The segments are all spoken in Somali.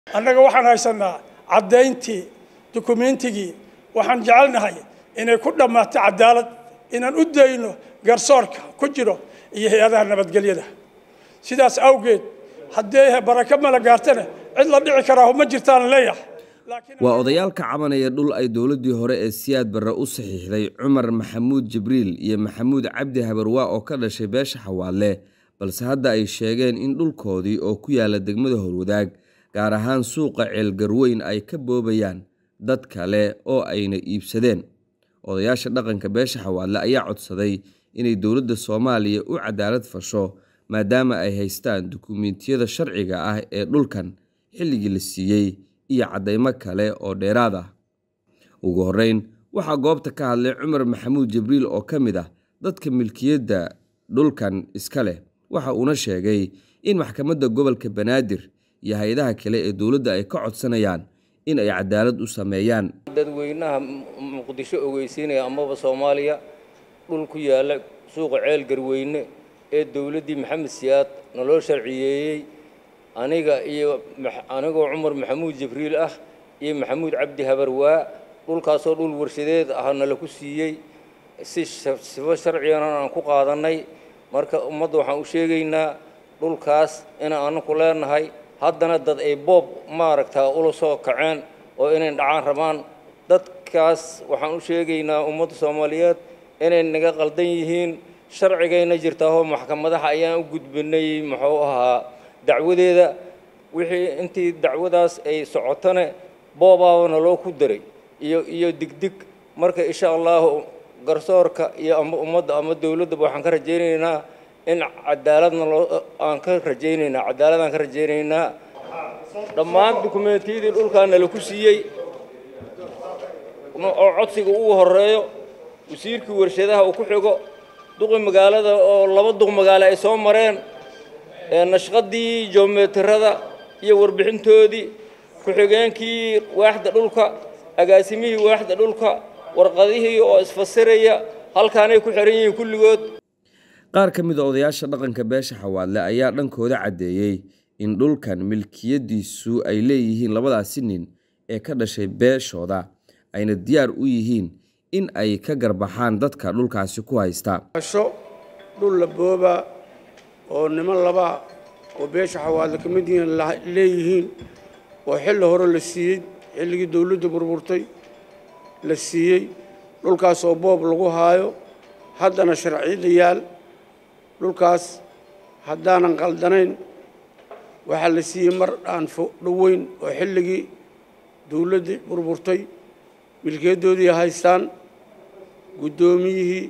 annaga waxaan haysanaa caddayntii dukumeentigii waxaan jecelnahay inay ku dhammaato cadaalad inaan u dayno garsoorka ku jiro iyo hay-adaha nabadgelyada sidaas awgeed haddii barako mala gaartana cid la dhici karaa ma jirtaan leeyahay waa odayaal ka cabanaya dhul ay dowladdii hore ee siyaad barre u saxiixday cumar maxamuud jibriil iyo maxamuud cabdi habarwaa oo ka dhashay beesha xawaadle balse hadda ay sheegeen in dhulkoodii oo ku yaala degmada horwadaag gaar ahaan suuqa ceelgarweyn ay ka boobayaan dad kale oo ayna iibsadeen odayaasha dhaqanka beesha xawaadle ayaa codsaday inay dowladda soomaaliya u cadaalad fasho maadaama ay haystaan dukumiintiyada sharciga ah ee dhulkan xilligii la siiyey iyo caddaymo kale oo dheeraad ah ugu horreyn waxaa goobta ka hadlay cumar maxamuud jibriil oo ka mid ah dadka milkiyadda dhulkan iska leh waxa uuna sheegay in maxkamadda gobolka banaadir iyo hay-adaha kale ee dowladda ay ka codsanayaan in ay cadaalad u sameeyaan dadweynaha muqdisho ogeysiinaya amaba soomaaliya dhul ku yaalla suuqa ceel garweyne ee dowladdii maxamed siyaad naloo sharciyeeyey aniga iyo anigoo cumar maxamuud jibriil ah iyo maxamuud cabdi habarwaa dhulkaasoo dhul warshadeed ah nala ku siiyey si sifo sharcigana aan ku qaadannay marka ummadda waxaan u sheegaynaa dhulkaas inaan anaku leenahay haddana dad ay boob maaragtaa ula soo kaceen oo inay dhacaan rabaan dadkaas waxaan u sheegaynaa ummadda soomaaliyeed inay naga qaldan yihiin sharcigayna jirtaahoo maxkamadaha ayaan u gudbinay muxuu ahaa dacwadeeda wixii intii dacwadaas ay socotone boobaabana loo ku daray iyo iyo digdig marka insha allahu garsoorka iyo ama ummadda ama dowladdaba waxaan ka rajaynaynaa in cadaaladna loo aan ka rajaynaynaa cadaalad aan ka rajaynaynaa dhammaan dukumeentiyadii dhulkaa nala ku siiyey oo codsiga ugu horeeyo wasiirkii warshadaha uu ku xigo duqi magaalada oo laba duq magaalo ay soo mareen nashqadii joomeetirada iyo warbixintoodii ku-xigeenkii waaxda dhulka agaasimihii waaxda dhulka warqadihii oo isfasiraya halkaanay ku xihan yihiin kulligood qaar ka mid a odayaasha dhaqanka beesha xawaadle ayaa dhankooda caddeeyey in dhulkan milkiyadiisu ay leeyihiin labadaasi nin ee ka dhashay beeshooda ayna diyaar u yihiin in ay ka garbaxaan dadka dhulkaasi ku haysta dhul la boobaa oo niman laba oo beesha xawaadle ka mid yihiin leeyihiin oo xilli hore la siiyey xilligii dowladda burburtay la siiyey dhulkaas oo boob lagu haayo haddana sharciyada yaal dhulkaas haddaanan qaldanayn waxaa la siiyey mar aan dhoweyn oo xilligii dowladdii burburtay milkiyadoodii haystaan guddoomiyihii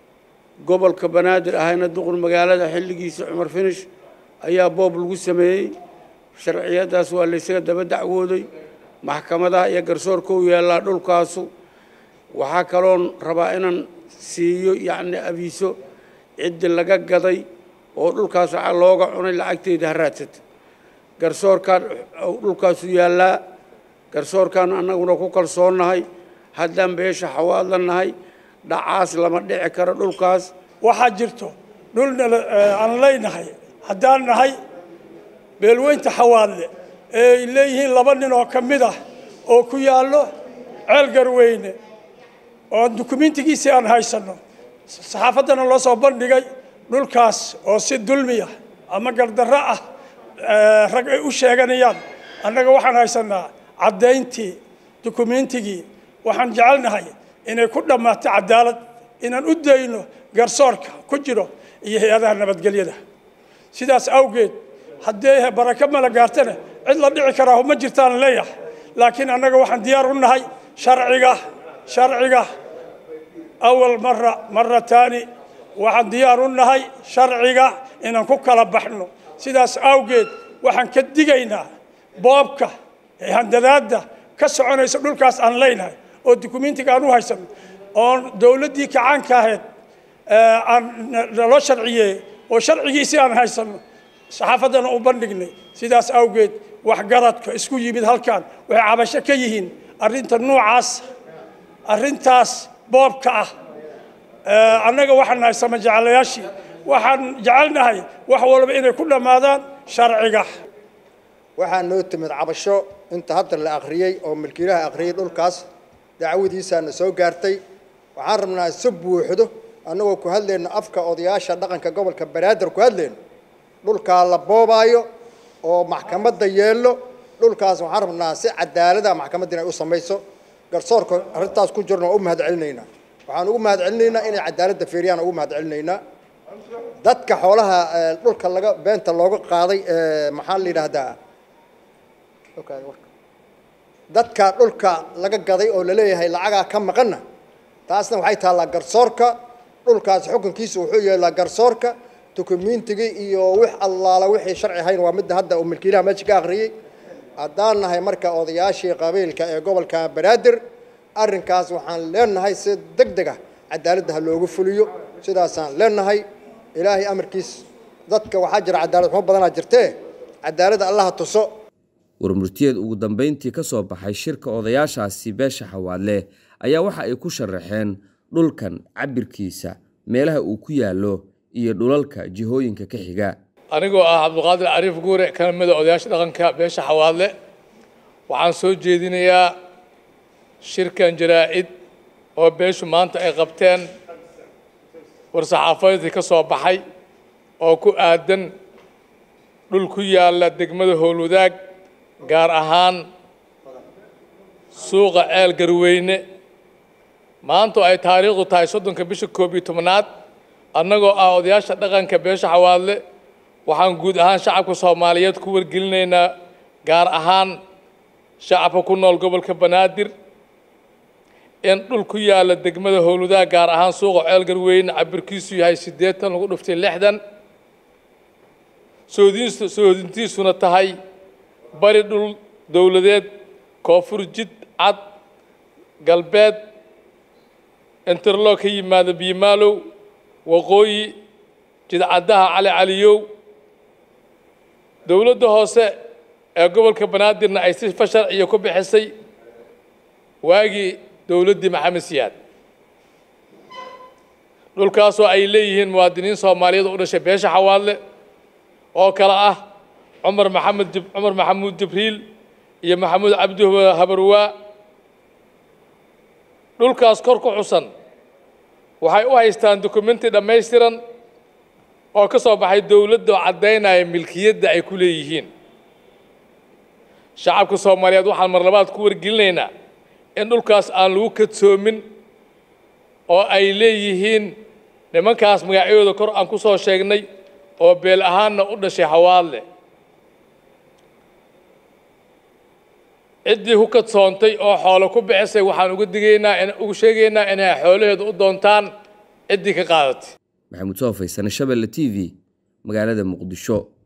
gobolka banaadir ahayna duqur magaalada xilligiisa cumar finish ayaa boob lagu sameeyey sharciyadaas waa laysaga daba dacwooday maxkamadaha iyo garsoorka u yaallaa dhulkaasu waxaa kaloon rabaa inaan siiyo yacni abiiso ciddi laga gaday oo dhulkaas waxaa looga cunay lacagteeda ha raadsata garsoorkaan dhulkaasu yaallaa garsoorkaan annaguna ku kalsoonnahay haddaan beesha xawaadla nahay dhacaas lama dhici karo dhulkaas waxaa jirto dhulna aan leynahay haddaan nahay beelweynta xawaadle ee ay leeyihiin laba nin oo ka mid ah oo ku yaallo ceel garweyne oo dukumentigiisii aan haysanno saxaafaddana loo soo bandhigay dhulkaas oo si dulmiya ama gardarro ah rag ay u sheeganayaan annaga waxaan haysannaa caddayntii dukumentigii waxaan jecelnahay inay ku dhammaato cadaalad inaan u dayno garsoorka ku jiro iyo hay-adaha nabadgelyada sidaas awgeed haddii barako mala gaartana cid la dhici karaa ma jirtaan leeyahay laakiin annaga waxaan diyaar u nahay sharciga sharciga awal mara mara taani waxaan diyaar u nahay sharciga inaan ku kala baxno sidaas awgeed waxaan ka digaynaa boobka ee handadaadda ka soconaysa dhulkaas aan leynahay oo dukumentiga aan u haysano oon dowladdii kacaanka ahayd aan naloo sharciyeeyey oo sharcigiisii aan haysano saxaafaddana u bandhignay sidaas awgeed waxgaradka isku yimid halkan waxay cabasho ka yihiin arrinta noocaas arrintaas boobka ah annaga waxaan nahay sama jecelayaashii waxaan jecelnahay wax walba inay ku dhammaadaan sharciga waxaa noo timid cabasho inta hadda la akhriyey oo milkiilaha akhriyey dhulkaas dacwadiisaana soo gaartay waxaan rabnaa si buuxdo annagoo ku hadlayno afka odayaasha dhaqanka gobolka banaadir ku hadlayno dhulkaa la boobaayo oo maxkamadda yeello dhulkaas waxaan rabnaa si cadaalada maxkamadda inay u samayso garsoorka arrintaas ku jirna waa u mahad celinaynaa waxaan ugu mahad celinaynaa inay cadaaladda feeriyaan ugu mahad celinaynaa dadka xoolaha dhulka laga beenta looga qaaday maxaa la yidhaahdaa dadka dhulka laga gaday oo laleeyahay lacagaa ka maqanna taasna waxay taallaa garsoorka dhulkaas xukunkiisa wuxuu yeelaa garsoorka dukumiintigii iyo wix allaala wixii sharci ahayn waa midda hadda uu milkiilaha meesha ka akhriyey haddaan nahay marka odayaashii qabiilka ee gobolka banaadir arrinkaas waxaan leenahay si deg deg ah cadaaladda ha loogu fuliyo sidaasaan leenahay ilaahay amarkiis dadka waxaa jira cadaalad xumo badanaa jirtee cadaaladda allaha tuso warmurtiyeed ugu dambeyntii ka soo baxay shirka odayaashaasi beesha xawaadle ayaa waxa ay ku sharaxeen dhulkan cabirkiisa meelaha uu ku yaallo iyo dhulalka jihooyinka ka xiga anigoo ah cabdiqaadir cariif guure kana mida odayaasha dhaqanka beesha xawaadle waxaan soo jeedinayaa shirkan jaraa-id oo beeshu maanta ay qabteen war-saxaafadeedkii ka soo baxay oo ku aadan dhul ku yaalla degmada howlwadaag gaar ahaan suuqa ceel garweyne maanta ay taariikhdu tahay soddonka bisha koob iyo tobnaad annagoo ah odayaasha dhaqanka beesha xawaadle waxaan guud ahaan shacabka soomaaliyeed ku wargelinaynaa gaar ahaan shacabka ku nool gobolka banaadir in dhul ku yaalla degmada howlwadaag gaar ahaan suuqa ceel garweyne cabirkiisu yahay siddeetan lagu dhuftay lixdan soodiins soodintiisuna tahay bari dhul dowladeed koonfur jid cad galbeed interloo ka yimaada biimaalow waqooyi jidcaddaha cali caliyow dowladda hoose ee gobolka banaadirna ay si fasharciya ku bixisay waagii dowladdii maxamed siyaad dhulkaasoo ay leeyihiin muwaadiniin soomaaliyeed u dhashay beesha xawaadle oo kale ah cumar maxamed cumar maxamuud jibriil iyo maxamuud cabdi habarwaa dhulkaas kor ku xusan waxay u haystaan dokumenti dhammaystiran oo ka soo baxay dowladda oo caddaynaya milkiyadda ay ku leeyihiin shacabka soomaaliyeed waxaan mar labaad ku wargelinaynaa in dhulkaas aan lagu kadsoomin oo ay leeyihiin nimankaas magacyadooda kor aan ku soo sheegnay oo beel ahaanna u dhashay hawaadle ciddii ku kadsoontay oo xoolo ku bixisay waxaan uga digaynaa ugu sheegaynaa inay xoolaheedu u doontaan ciddii ka qaadatay maxamuud soo faysane shabelle t v magaalada muqdisho